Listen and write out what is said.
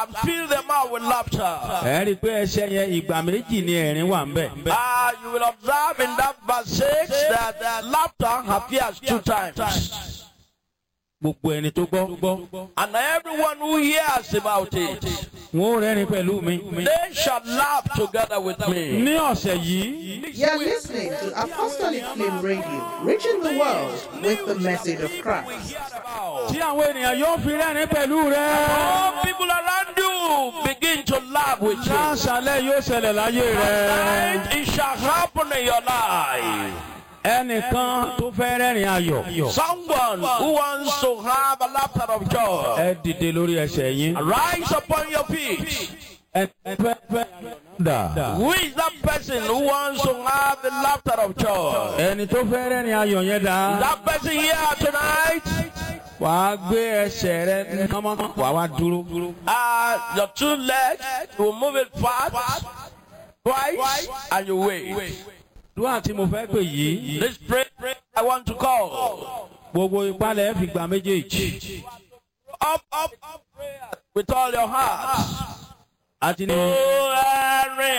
and fill them out with laughter. ẹ rí i pé ẹsẹ̀ yẹn ìgbà méjì ni ẹ̀rín wà ń bẹ̀. Ah, you will observe in that verse 6 that uh, laughter appears two times. gbogbo ẹni tó gbọ́ And everyone who hears about it, wọn ò rẹ́rìn pẹ̀lú mi. they shall laugh together with me. ní ọ̀sẹ̀ yìí You are listening to Apostolic Flame Radio, reaching the world with the message of Christ. tí àwọn ènìyàn yóò fi rẹ́rìn pẹ̀lú rẹ. All people around you begin to laugh with you. láṣàlẹ̀ yóò ṣẹlẹ̀ láyé rẹ. And it shall happen in your life. ẹnìkan tó fẹ́ rẹ́rìn ayọ̀. Someone who wants to have a laughter of joy, ẹ dìde lórí ẹsẹ̀ yín. rise upon your feet. ẹ fẹ́ fẹ́ dà. Who is that person who wants to have the laughter of joy? ẹni tó fẹ́ rẹ́rìn ayọ̀ yẹn dà. That person here tonight, wàá gbé ẹsẹ̀ rẹ kánmọ́ wàá wá dúró. uh, your two legs, you will move it fast, twice, and you wait. dúwà tí mo fẹ́ pè yìí. This prayer I want to call. gbogbo ìpalẹ̀ fi gbà méjèèjì. Up, up, up, prayer with all your heart. àti ní. Oh,